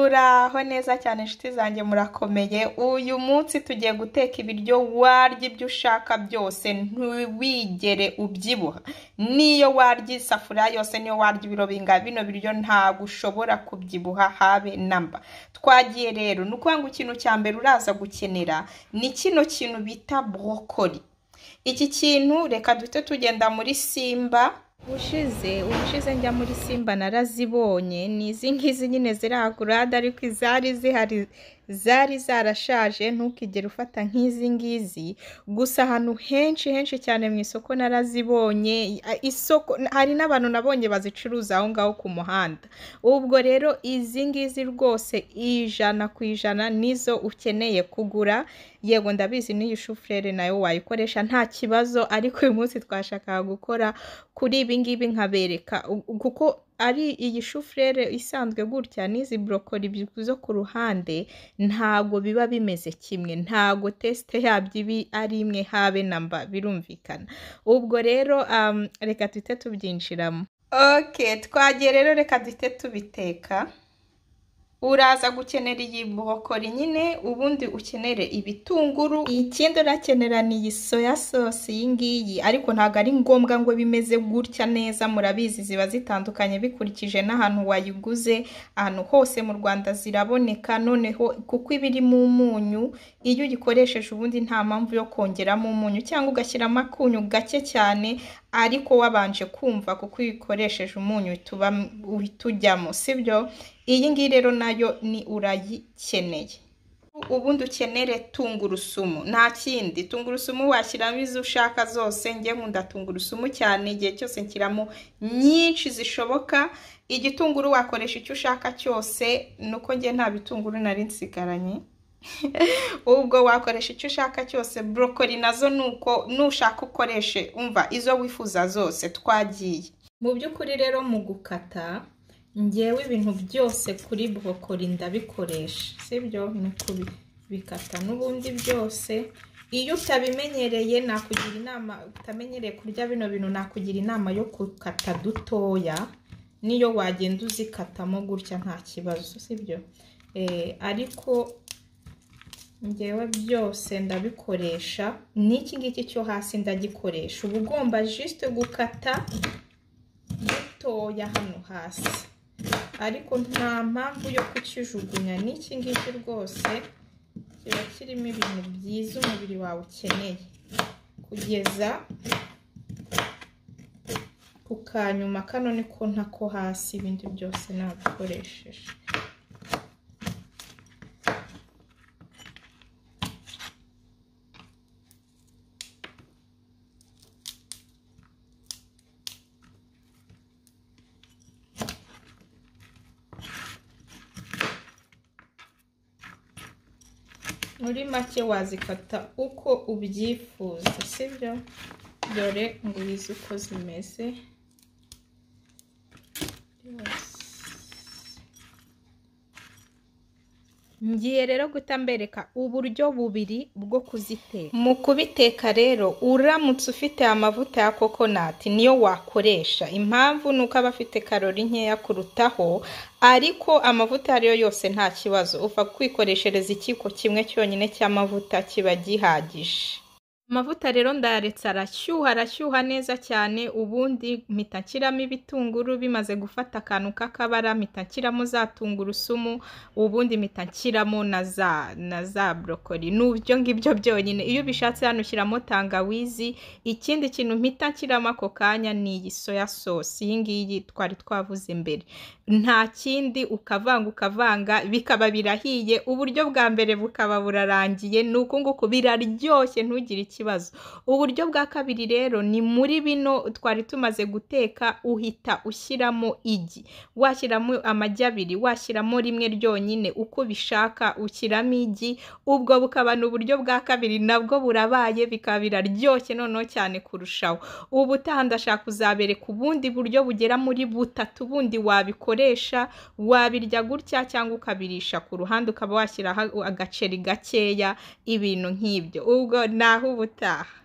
Uraho neza cyane nshuti zanjye murakomeye, uyu munsi tugiye guteka ibiryo warya ibyo ushaka byose ntiwigere ubyibuha, n'iyo warya isafuriya yose n'iyo warya ibiro bingana bino biryo ntabwo ushobora kubyibuha habe na mba, twagiye rero ni ukuvuga ngo ikintu cya mbere uraza gukenera ni kino kintu bita borokori, iki kintu reka duhite tugenda muri simba ubushize ubushize njya muri simba narazibonye ni izi ngizi nyine zirahagurada ariko izari zihari zari zarashaje ntukigere ufata nk'izi ngizi gusa ahantu henshi henshi cyane mu isoko narazibonye a- isoko hari n'abantu nabonye bazicuruza aho ngaho ku muhanda ubwo rero izi ngizi rwose ijana ku ijana nizo ukeneye kugura yego ndabizi n'iyi shufurere nayo wayikoresha nta kibazo ariko uyu munsi twashakaga gukora kuri ibi ngibi nkabereka u- u- kuko ari iyi shufurere isanzwe gutya n'izi borokori bi- zo ku ruhande ntago biba bimeze kimwe ntago tesite yabyo ibi ari imwe habe na mba birumvikana ubwo rero um, reka duhite tubyinjiramo ok twagiye rero reka duhite tubiteka uraza gukenera iyi borokori nyine ubundi ukenere ibitunguru ikindi urakenera ni iyi soya sosi iyi ngiyi ariko ntabwo ari ngombwa ngo bimeze gutya neza murabizi ziba zitandukanye bikurikije n'ahantu wayiguze ahantu hose mu Rwanda ziraboneka noneho kuko iba irimo umunyu iyo uyikoresheje ubundi nta mpamvu yo kongeramo umunyu cyangwa ugashyiramo akunyu gake cyane ariko wabanje kumva kuko iyo uyikoresheje umunyu uhita uba- uhita ujyamo sibyo iyi ngiyi rero nayo ni urayikeneye ubundi ukenere tungurusumu nta kindi tungurusumu washyiramo izo ushaka zose njye nkunda tungurusumu cyane igihe cyose nshyiramo nyinshi zishoboka igitunguru wakoresha icyo ushaka cyose ni uko njye nta bitunguru nari nsigaranye ubwo wakoresha icyo ushaka cyose borokori nazo ni uko nushaka ukoreshe umva izo wifuza zose twagiye mu by'ukuri rero mu gukata ngewe ibintu byose kuri borokori ndabikoresha sibyo ni kubikata n'ubundi byose iyo utabimenyereye nakugira inama utamenyereye kurya bino bintu nakugira inama yo gukata dutoya niyo wagenda uzikatamo gutya nta kibazo sibyo Eh, ariko ngewe byose ndabikoresha n'iki ngiki cyo hasi ndagikoresha uba ugomba jisite gukata dutoya hano hasi ariko nta mpamvu yo kukijugunya n'iki ngiki rwose kiba kirimo ibintu byiza umubiri wawe ukeneye kugeza ku kanyuma kano niko ntako hasi ibindi byose nabikoresheje muri make wazikata uko ubyifuza sibyo dore ngwizi uko zimeze ngiye rero guhita mbereka uburyo bubiri bwo kuziteka mu kubiteka rero uramutse ufite amavuta ya kokonati niyo wakoresha impamvu ni uko aba afite karori nkeya kurutaho ariko amavuta ayo ari yo yose nta kibazo upfa kwikoreshereza ikiko kimwe cyonyine cy'amavuta kiba gihagije amavuta rero ndayaretse arashyuha arashyuha neza cyane ubundi mpita nshyiramo ibitunguru bimaze gufata akantu k'akabara mpita nshyiramo za tungurusumu ubundi mpita nshyiramo na za na za borokori ni ibyo ngibyo byonyine iyo ubishatse hano ushyiramo tangawizi ikindi kintu mpita nshyiramo ako kanya ni iyi soya sosi iyi ngiyi twari twavuze mbere nta kindi ukavanga ukavanga bikaba birahiye uburyo bwa mbere bukaba burarangiye ni uku nguku biraryoshye ntugire ikibazo uburyo bwa kabiri rero ni muri bino twari tumaze guteka uhita ushyiramo igi washyiramo amagi abiri washyiramo rimwe ryonyine uko ubishaka ushyiramo igi ubwo bukaba ni uburyo bwa kabiri nabwo burabaye bikaba biraryoshye noneho cyane kurushaho ubu utaha ndashaka kuzabereka ubundi buryo bugera muri butatu bundi wabikoresha wabirya gutya cyangwa ukabirisha ku ruhande ukaba washyiraho agaceri gakeya ibintu nk'ibyo ubwo naho ubutaha